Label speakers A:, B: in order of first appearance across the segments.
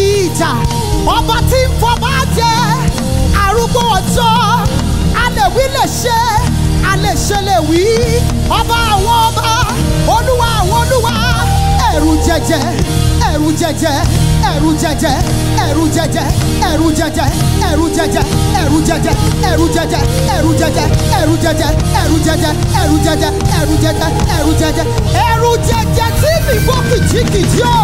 A: bí ìjà ọba tí ń fọba jẹ arúgbó ọjọ́ alèwí lè ṣe alèṣe lè wí ọba àwọn ọba olúwa àwọn olúwa ẹ̀rù jẹjẹ ẹ̀rù jẹjẹ ẹ̀rù jẹjẹ ẹ̀rù jẹjẹ ẹ̀rù jẹjẹ ẹ̀rù jẹjẹ ẹ̀rù jẹjẹ ẹ̀rù jẹjẹ ẹ̀rù jẹjẹ ẹ̀rù jẹjẹ ẹ̀rù jẹjẹ ẹ̀rù jẹjẹ ẹ̀rù jẹjẹ ẹ̀rù jẹjẹ ẹ̀rù jẹjẹ tí mi bọ́ kìjikìji o.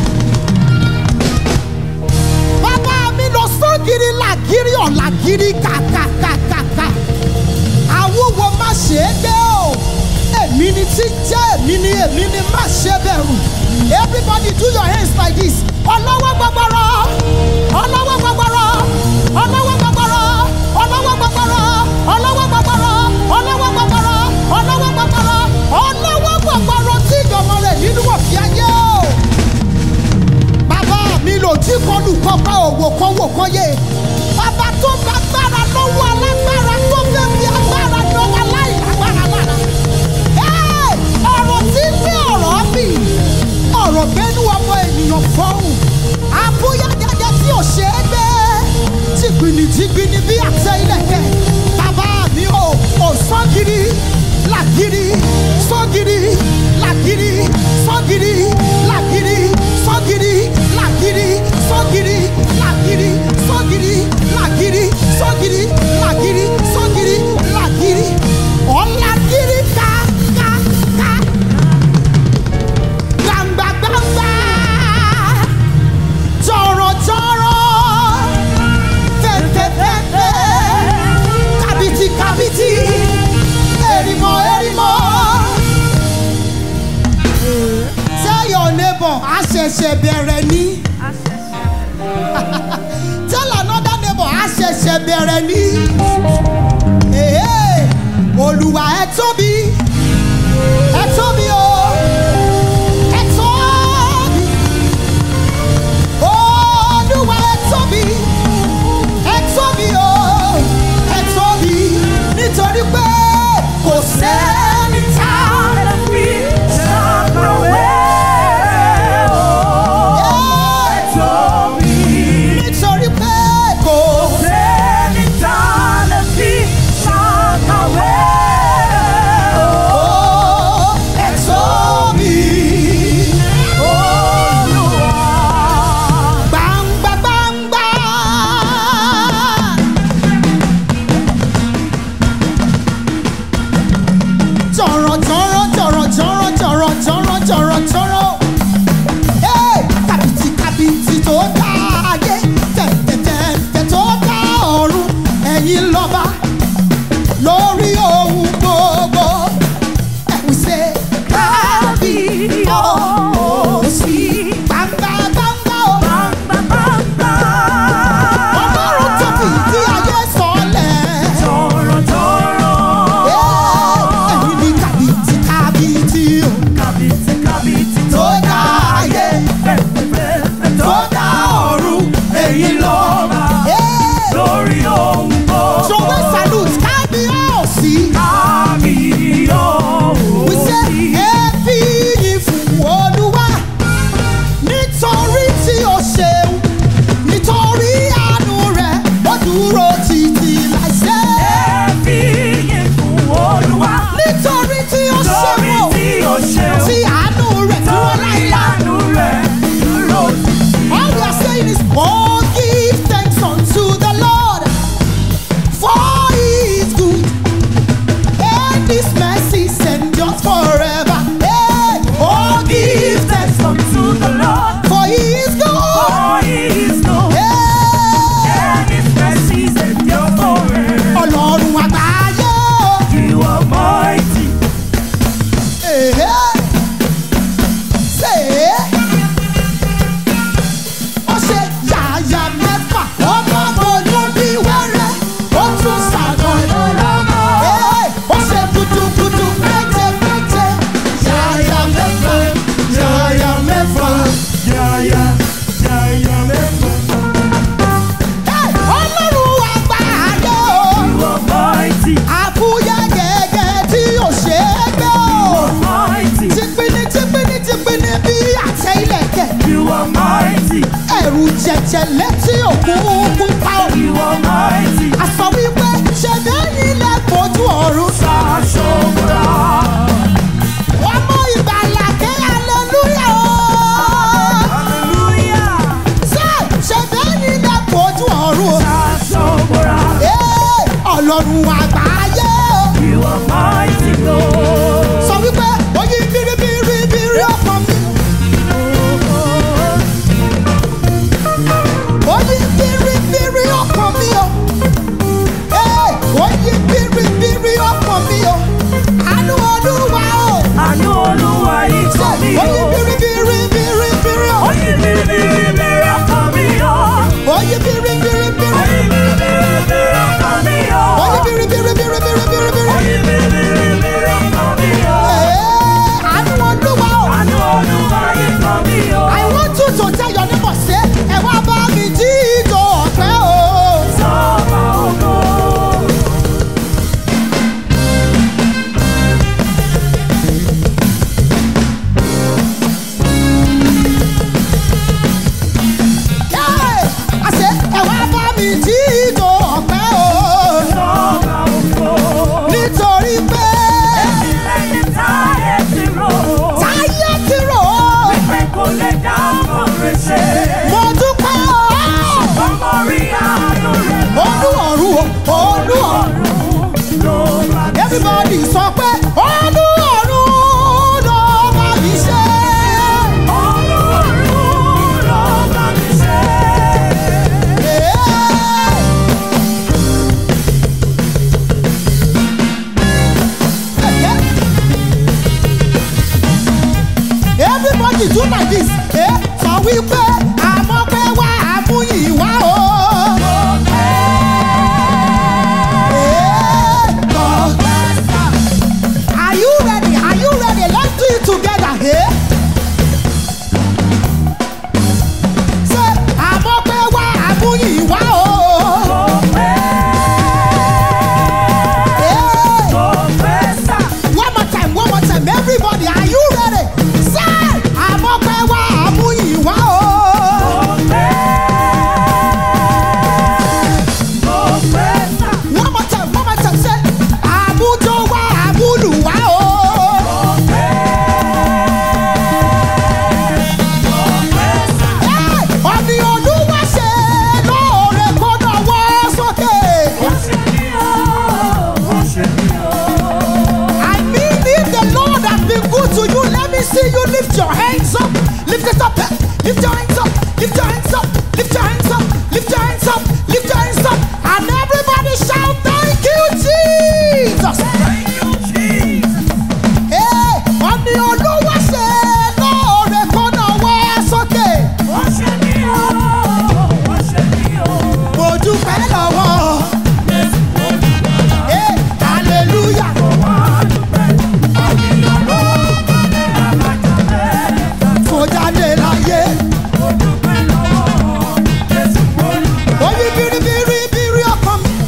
A: bàbá mi lọ sọ́gìrì làgìrì ọ̀làgìrì kàkàkàkàkà àwòwò má ṣe é gbé o èmi ni tí jẹ́ èmi ni èmi ni má ṣe bẹ̀rù everybody do your hands like this ọlọ́wọ́ gbọgbọrọ ọlọ́wọ́ gbọgbọrọ ọlọ́wọ́ gbọgbọrọ ọlọ́wọ́ gbọgbọrọ ọlọ́wọ́ gbọgbọrọ ọlọ́wọ́ gbọgbọrọ ọlọ́wọ́ gbọgbọrọ ọlọ́wọ́ gbọgbọrọ tí ìjọba rẹ̀ nínú òfin ayé o bàbá mi lò tí kọlù kọpa òwò kan wò kan yé bàbá tó gbàgbára lọ́wọ́ alágbára tó fẹ́ fi agbára lọ́wọ́ aláìlágbára lára. Ẹ́, ọ̀rọ̀ tí ń gbé ọ̀rọ̀ bì ọ̀rọ̀ gbẹ́nu ọmọ ènìyàn fọ́hùn àbúyá jẹjẹ tí ò ṣe é gbé jìgbìnì jìgbìnì bí àtẹ ilẹ̀kẹ̀ bàbá mi ò ò sọ́gìrì làgìrì sọ́gìrì làgìrì sọ́gìrì làgìrì sọ́gìrì làgìrì sọ́gìrì làgìrì sọ́gìrì làgìrì sọ́gìrì làgìrì sọ́gìrì làgìrì ọ̀làgìrì ká ká ká gbangba gbangba jọ̀rọ̀jọ̀rọ̀ fẹ̀fẹ̀fẹ̀fẹ̀ kàbìtì kàbìtì èrìmọ̀ èrìmọ̀. Tell your neighbor a ṣẹ̀ṣẹ̀ bẹ̀rẹ̀ ní. Tell another neighbor a ṣẹ̀ṣẹ̀ bẹ̀rẹ̀ ní. Èhè, Olúwa ẹ tóbi, ẹ tóbi o, ẹ tóbi. Olúwa ẹ tóbi, ẹ tóbi o, ẹ tóbi. Nítorí pé kò sẹ́ni tá a fi nítorí pé kò ó ẹ tóbi. Gbangba gbangba. Jọ̀rọ̀ jọ̀rọ̀ jọ̀rọ̀ jọ̀rọ̀ jọ̀rọ̀ jọ̀rọ̀ jọ̀rọ̀ jọ̀rọ̀. Hey! Kàbìtì kàbìtì tó dá ayé. Tẹ̀tẹ̀tẹ̀tẹ̀ tó dá ọ̀run. Ẹ̀yin lọ́ba lórí ohun gbogbo. Ẹ̀wù ṣe kábíyọ̀sí. Gbangba gbangba o. Ọlọ́run tó fi ìdí ayé sọ̀lẹ̀. Ẹ̀yin ni kàbìtì kàbìtì o. Tó dá ayé, tó dá ọ̀run.
B: Èyí lọ́ba
A: Hey!
B: lórí ohun gbogbo.
A: Ṣòwò salute kábíyọ̀sí. We say ẹbí yìí fún Olúwa nítorí tí o ṣeun nítorí àánú rẹ̀ ó dúró títí láìsẹ́. Nítorí tí o ṣeun o tí àánú rẹ̀ dúró láìláì. All we are saying is mo give ẹ̀rù jẹ̀jẹ̀ létí òkun pupa o.
B: You are mighty.
A: a sọ wípé ṣe bẹ́yìn lẹ fojú ọ̀run.
B: Sashobra.
A: ọmọ ìgbàlà ké aleluya o.
B: Hallelujah.
A: ṣe ṣe bẹ́yìn lẹ fojú ọ̀run o.
B: Sashobra.
A: Ee, ọlọ́run àgbáyé o.
B: You are mighty Lord.
A: sọ wípé oyin biribiribiri ọkàn mi. oyin biribiri ọkàn mi o. Ee, oyin biribiri ọkàn mi o. àánú olúwa o.
B: Àánú Olúwa yìí
A: Ṣé
B: kàn mí o.
A: oyin biribiribiri o.
B: Oyin biribiri ọkàn mi o.
A: oyin biribiribiri.
B: Oyin biribiri ọkàn mi o.
A: oyin biribiribiribiribiri.
B: Oyin biribiri ọkàn mi o.
A: Ee, àánú olúwa o.
B: Àánú Olúwa yìí kàn mí o.
A: I want you to tell your neighbor say, ẹ wá bá mi jí ìjọ ọ̀pẹ o.
B: Sọ́ba ògo.
A: Yeah! I say, ẹ wá bá mi jí ìjọ ọ̀pẹ o.
B: Sọ́ba ògo.
A: Nítorí pé
B: Lẹ́yìn táyé ti rò ó.
A: táyé ti rò ó.
B: Pé kò lè dá ọmọ ṣe.
A: Mo dúpẹ́ o.
B: Ọmọ rí àánú rẹ̀
A: Olú ọ̀run o, olú ọ̀run.
B: lọ́rùn ló bá mi ṣe.
A: Everybody sọ pé olú ọ̀run ló bá mi ṣe.
B: Ọlọ́run ló bá mi ṣe.
A: Yeah! everybody do like this eh? sọ wípé àmọ́ pé wá àmúyìn wá o. Eh, God. Are you ready? Are you ready? Let's do it together. Eh? Say, àmọ́ pé wá àmúyìn wá o. Eh. One more time, one more time, everybody, are you ready? Say, àmọ́ pé wá àmúyìn wá o. One more time, one more time, say, àmújó wá àmúlù wá o. Hey, ọ̀nì olúwa ṣe lóore kó náwó sókè. I mean, if the Lord has been good to you, let me see you lift your hands up. Lift it up. eh? Lift your hands up. Lift your hands up. Lift your hands up. Lift your hands up. Lift your hands up. And everybody shout, Thank you, Jesus. Hey, ọ̀nì olúwa ṣe lóore kó náwó sókè. Mo dúpẹ́ lọ́wọ́. Hey, hallelujah. Kò jáde láyé. Oyin biribiri biri ọkàn mi.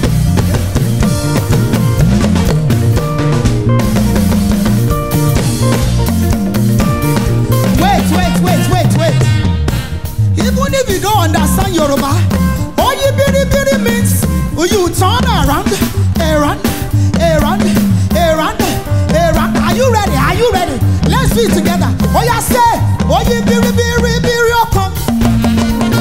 A: Wait, wait, wait, wait, wait. Even if you don't understand Yoruba, oyin biribiri means you turn around, around, around, around, around. Are you ready? Are you ready? Let's do it together. Oya say, oyin biribiri biri ọkàn mi.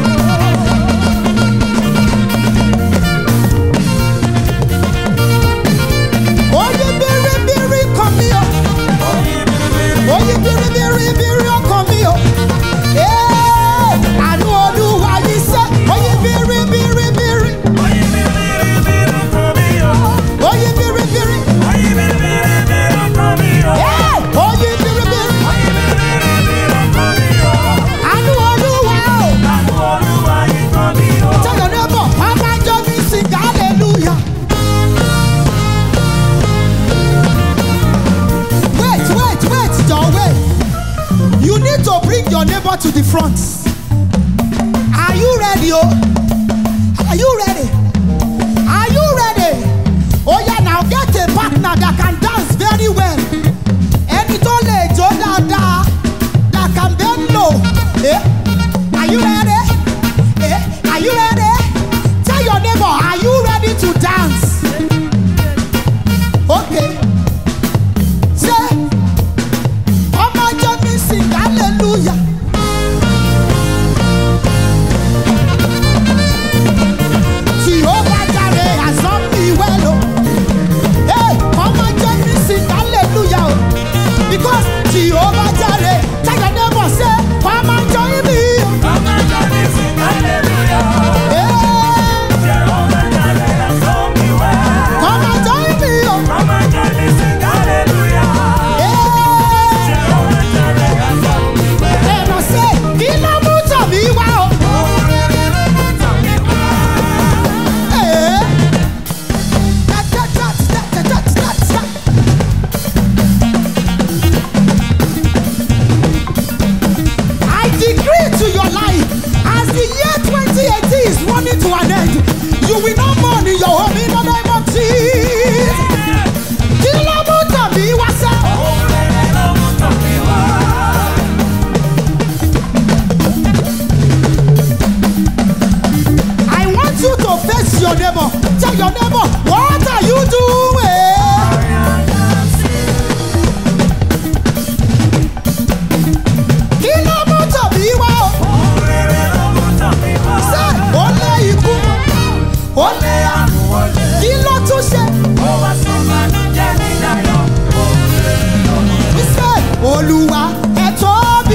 A: Oyin biribiri kan mi o. Oyin biribiri biri ọkàn mi o. Ee, àánú olúwa yìí sẹ́, oyin biribiri biri. Oyin biribiri. Ee, oyin biribiri. Àánú olúwa o. Tell your neighbor, Papa Johnny sing hallelujah. Wait, wait, wait, John, wait. You need to bring your neighbor to the front. Are you ready, oh? Are you ready? Are you ready? Oh yeah, now get a partner that can dance very well. Ẹni tó lè jó dáadáa, that can bend low. Eh? Are you ready? your neighbor. Tell your neighbor, what are you doing? Kí ló mú tàbí wá o? Ṣé ó lé ikú? Ó lé àrùn? Kí ló tún ṣe? Ṣé Olúwa ẹ tóbi?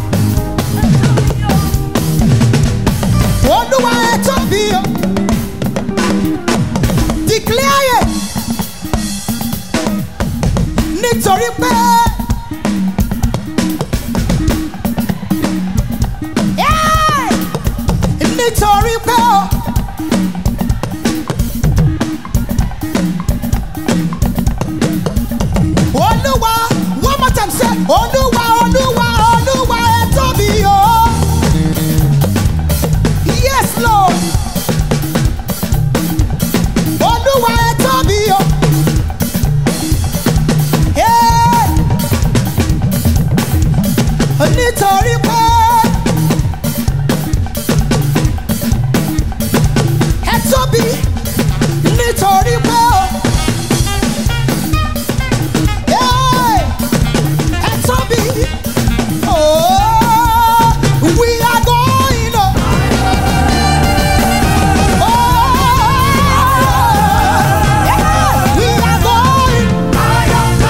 A: Olúwa ẹ tóbi o. Declare it. Nítorí pé. Yeah! Nítorí pé o. Olúwa one more time say Olúwa Olúwa Olúwa ẹ tóbi o. Yes Lord. Olúwa ẹ tóbi o. Yeah. Nítorí pé ẹ tóbi nítorí pé o. Yeah. Ẹ tóbi. Oh, we are going up. We are going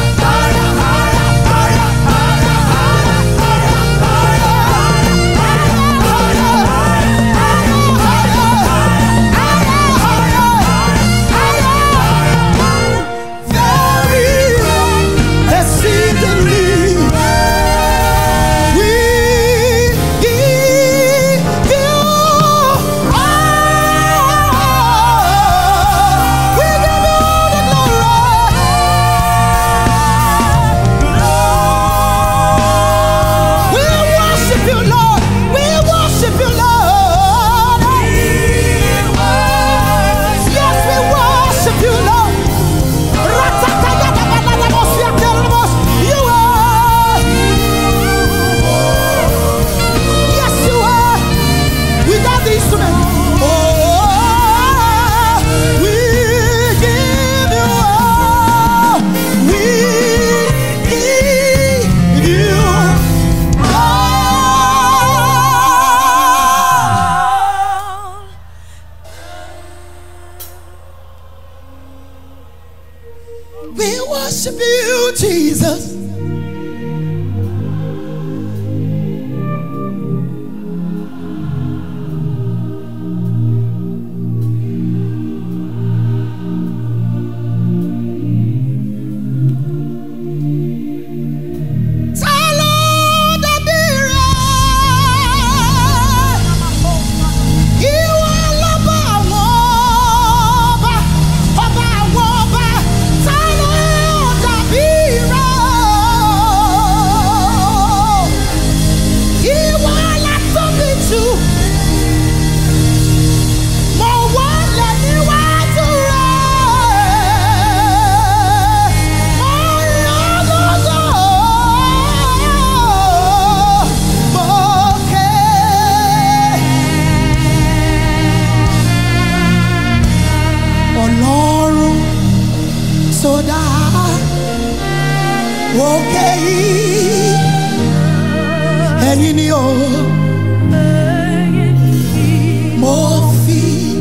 A: very exceedingly. We give you all. We give you the glory. We worship you, Lord. We worship you, Lord. Yes, we worship you, Lord. Ratakayadabaladabosia-telemos. You are. Yes, you are. Without the instrument. Oh, we give you all. We give you all. We worship you, Jesus. Ta ló dàbí rẹ̀? Ìwọ lọ́ba àwọn ọba, ọba àwọn ọba, ta ló dàbí rẹ̀? Ìwọ la tóbi jù. Mo wọlé níwájú rẹ̀. Mo yàn lọ́gọ́. Mo ké. Ọlọ́run tó dá òkè yìí ẹ̀yin ni o mo fi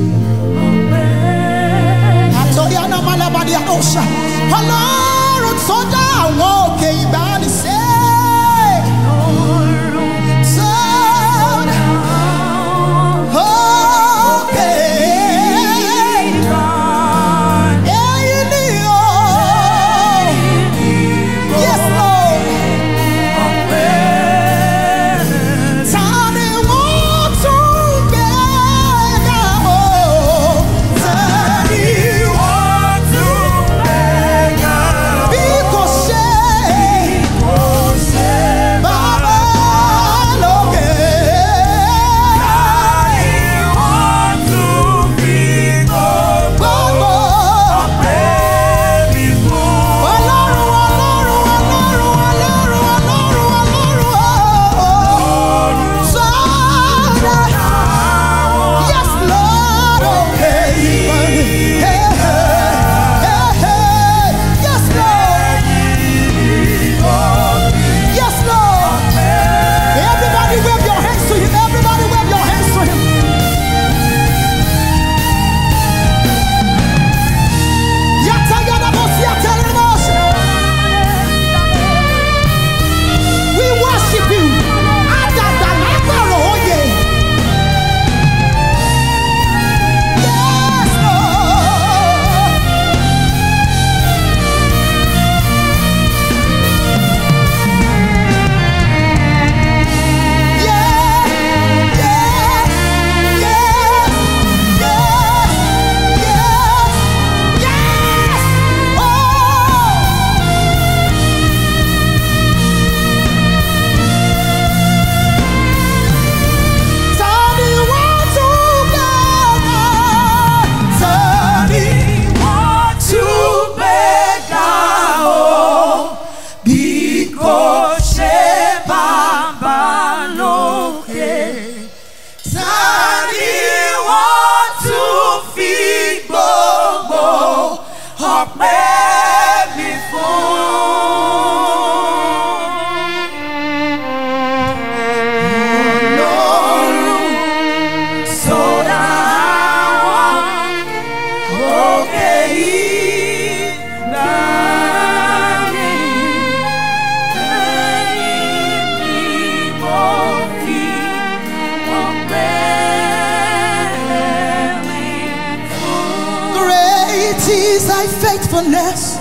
A: àtọ́rí anamalabadi àkọ́ṣà ọlọ́run tó dá àwọn òkè ìgbàanìṣe. Tó dá òkè ẹ̀yin ni o. Yes, Lord.
B: ọpẹ́ mi fún. Ọlọ́run sọ̀rọ̀ àwọn òkè yìí láàyè. Ẹ̀yin ni mo fi ọpẹ́ mi fún.
A: Great is thy faithfulness.